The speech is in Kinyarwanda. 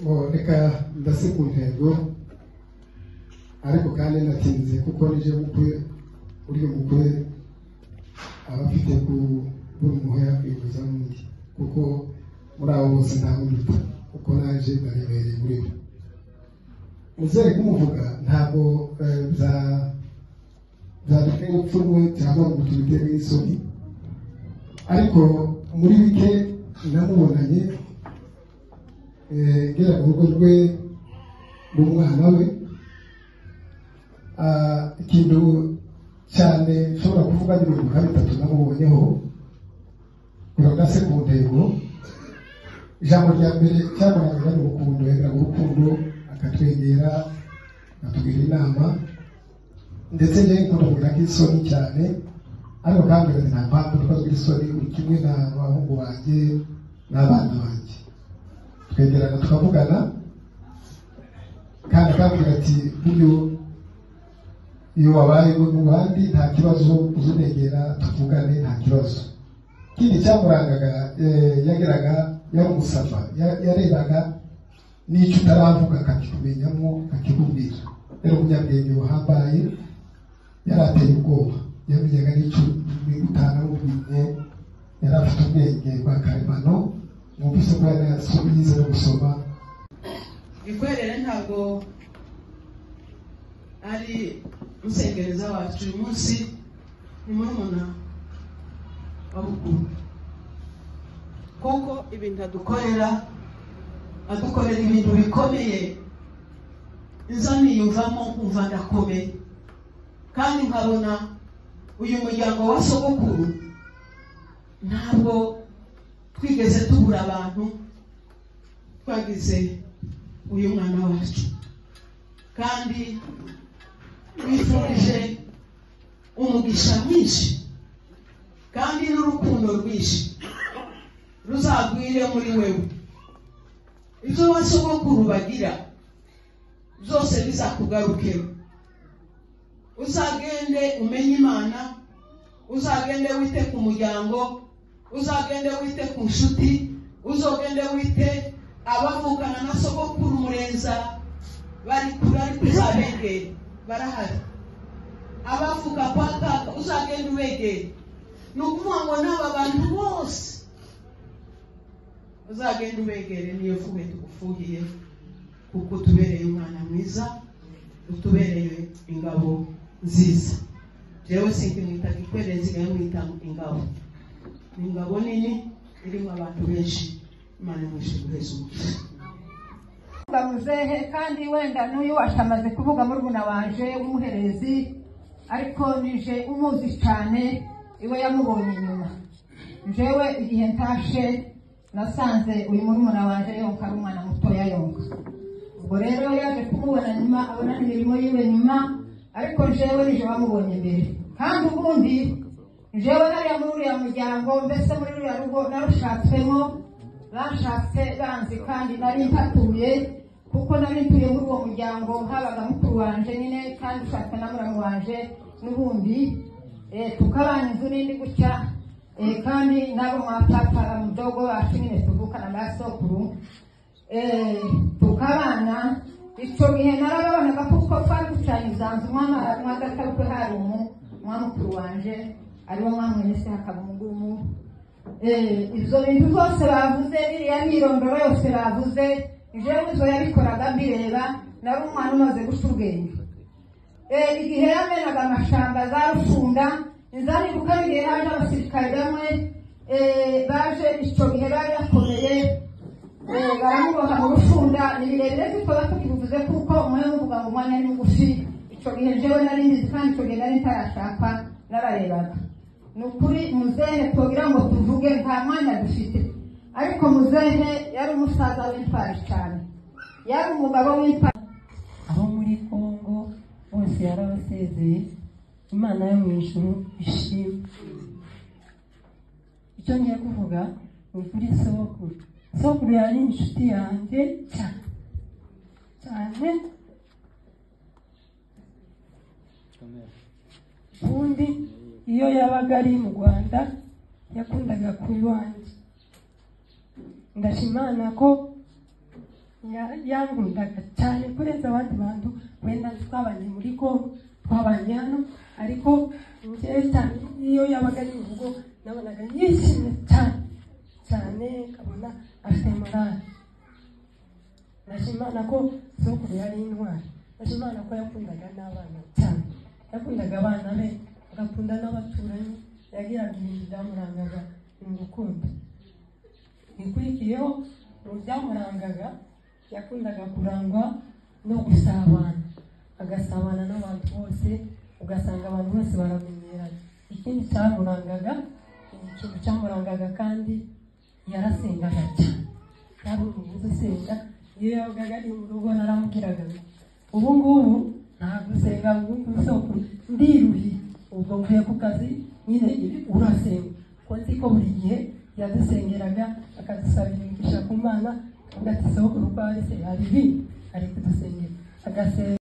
oh reka ndasi ku ntego ariko kandi natinze kuko nije bukwe uriya mugore aba afite ku buri muhe yakwivuza n'undi kuko muri abo bose nta wundi kuko naje ndarebereye muri we muzere kumuvuga ntabwo eh, bya byaduteye urupfu rwe cyangwa ngo tubitere isoni ariko muri bike namubonanye ngera ku rugo rwe rw'umwana we Ah, ikintu cyane nshobora kuvuga ni ibintu nka bitatu namubonyeho birodase ku ntego ijambo rya mbere cyamurangaga ni urukundo yagiraga urukundo akatwegera akatugira inama ndetse njyewe nkunda kugira nk'isoni cyane ariko kandi ugasanga nta mpamvu kuko tugira isoni uri kimwe na bahungu banjye n'abana banjye twegerana tukavugana kandi akambwira ati buryo iyo wabaye mu bandi nta kibazo uzunegera tuvugane nta kibazo ikindi cyamurangaga eh, yageraga yari umusava Ya- yarebaga n'icyo utaravuga akakikumenyamo akikubwira yari umunyabwenge buhambaye yari ateye ubwoba yamenyaga n'icyo utana w'ubwenge yari afite ubwenge bwa karemano numvise ko yari yasubiye yize no gusoma bikwerere ntabwo ari umusengereza wacu uyu munsi ni murumuna wa bukuru kuko ibintu adukorera adukorera ibintu bikomeye izo niyumvamo nkumva ndakomeye kandi nkabona uyu muryango wa sogokuru ntabwo twigeze tubura abantu twagize uyu mwana wacu kandi wifurije umugisha mwinshi kandi n'urukundo rwinshi ruzagwire muri wewe ibyo ba sogokuru bagira byose bizakugarukira uzagende umenye imana uzagende wite ku muryango uzagende wite ku nshuti uzogende wite abavukana na sogokuru murenza bari kure ariko uzabegere barahari abavuga kwa kaka uzagenda ubegere ni ukuvuga ngo n'aba bantu bose uzagenda ubegere niyo vuba tugufuhiye kuko utubereye umwana mwiza utubereye ingabo nziza rero sinkimwita gikwere nsigaye mwita ingabo ni ingabo nini irimo abantu benshi imana imwishe guheza umugisha kuvuga muzehe kandi wenda n'uyu wacu amaze kuvuga murumuna wanje w'umuherezi ariko nije umuzi cyane iwe yamubonye inyuma jewe igihe ntashe nasanze uyu murumuna wanje yonka ari umwana mutoya yonka ubwo rero yaje kumubona nyuma abona n'imirimo yiwe nyuma ariko jewe nije bamubonye mbere kandi ubundi jewe nariya muri uriya muryango mbese muri ruriya rugo narushatswemo banshatse banzi kandi nari mpatuye kuko nari ntuye muri uwo muryango habaga mukuru wanje nyine kandi ushatse na muramu wanje n'ubundi eh, tukabana inzu n'indi gutya eh, kandi nabo mwapapa mdogo wacu nyine tuvukana ba sokuru Eh, tukabana icyo gihe narababonaga kuko twari ducanye uzanzu mwagatarukwe hari umu mwamukuru wanje ariwo mwamwene se hakaba umugumu Eh, ibyo bintu byose bavuze iriya myirondoro yose bavuze jewe izo yabikoraga mbireba nari umwana umaze guca ubwenge Eh, igihe yamenaga amashamba za rushunda nzanibuka n'igihe haje abasirikare bamwe eh, baje icyo gihe bari bakomeye Eh, baramuboha mu rushunda ni birebire tutaba tukibuvuze kuko umwe muvuga ngo umwanya ni mugufi icyo gihe jewe nari mbizi kandi icyo gihe nari ntarashakwa nararebaga ni ukuri muzehe twogira ngo tuvuge nta mwanya dufite ariko muzehe yari umusaza w'intwari cyane yari umugabo w'intwari abo muri kongo bose yarabasezeye imana yo mu ijuru ishimwe icyo ngiye kuvuga ni ukuri sokuru sokuru yari inshuti yanjye cyane cyane ubundi iyo yabaga ari mu rwanda yakundaga kuba iwanjye ndashimana ko Ya- yankundaga cyane kurenza abandi bantu wenda twabanye muri congo twabanye hano ariko njyewe cyane iyo yabaga ari mu rugo nabonaga yishimye cyane cyane nkabona afite morale nashimana ko sokuru yari intwari nashimana ko yakundaga n'abana cyane yakundaga abana be agakunda n'abaturanyi yagiraga ibintu byamurangaga mu rukundo ikurikiyeho mu byamurangaga yakundaga kurangwa no gusabana agasabana n'abantu bose ugasanga abantu bose baramenyeranye ikindi cyamurangaga ikintu cyamurangaga kandi yarasengaga cyane yari umuguzi usenga iyo yabaga ari mu rugo naramubwiraga ngo ubu ngubu ntabwo usenga ngo ubu isoko ndiruhi ubwo mvuye ku kazi nyine urasenga kuko nzi ko buri gihe yadusengeraga akadusabira imigisha ku mana agatisiho ku rwari se hari ibi ari kudusengera agasenga